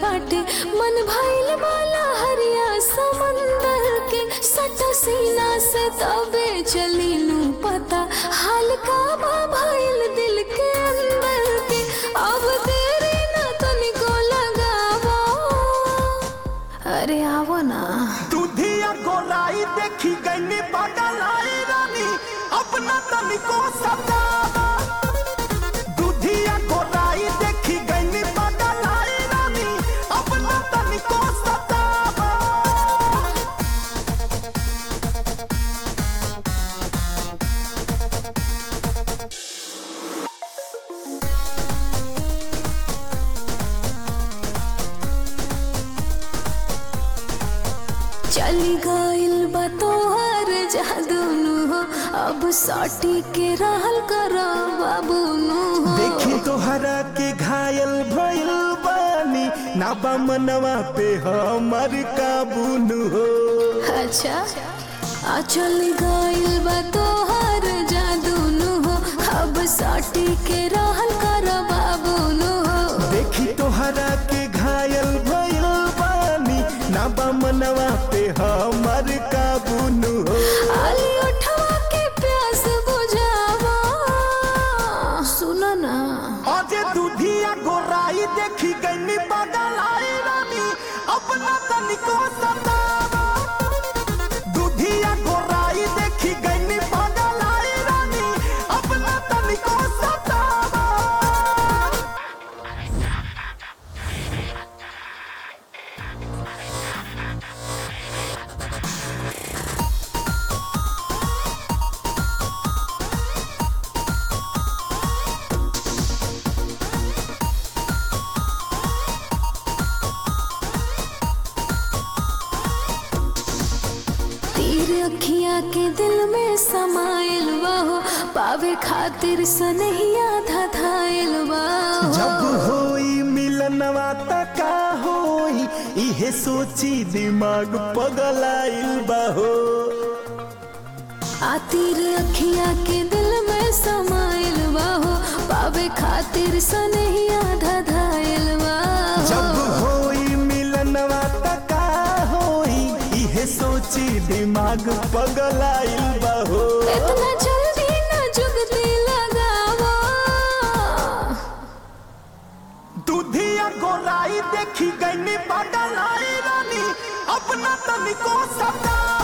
बाटे मन भइल वाला हरिया समंदर के सटा सीना से तबे चलीनू पता हाल का बा भइल दिल के अंदर के अब तेरे ना तनिको लगावो अरे आवो ना दूधिया गोलाई देखी गई बगलाई रानी अपना तनिको सतावा दूधिया गोलाई देखी गई बगलाई रानी अपना तनिको सतावा चली गइल बा तोहर जादूनु हो अब साटी के रहल कर बाबू नु हो देखी तोहरा के घायल भइल बानी ना बा मनवा पे हमर काबू न हो अच्छा आ चल गइल बा तोहर जादूनु हो अब साटी के रहल कर बाबू नु हो देखी तोहरा के घायल भइल बानी ना बा मनवा पे हमर काबू न हो आली उठवा के प्यास बुझावा सुनो ना अजे दूधिया गोराई देखी गई बगलाई रानी अपना तनिको सतावा दूधिया गोराई देखी गई बगलाई रानी अपना तनिको सतावा तीर अखियां के दिल में समाइल बाहो पावे खातिर सनहिया धधाइल बाहो जब होई मिलनवा तका होई इहे सोची दिमाग पगलाइल बाहो आ तीर अखियां के दिल में समाइल बाहो पावे खातिर सनहिया धधाइल जब बाहो होई मिलनवा तका होई इहे सोची दिमाग पगलाइल बाहो इतना जल्दी न जुगती लगावो दूधिया गोलाई देखी गई बगलाई रानी अपना तनिको सता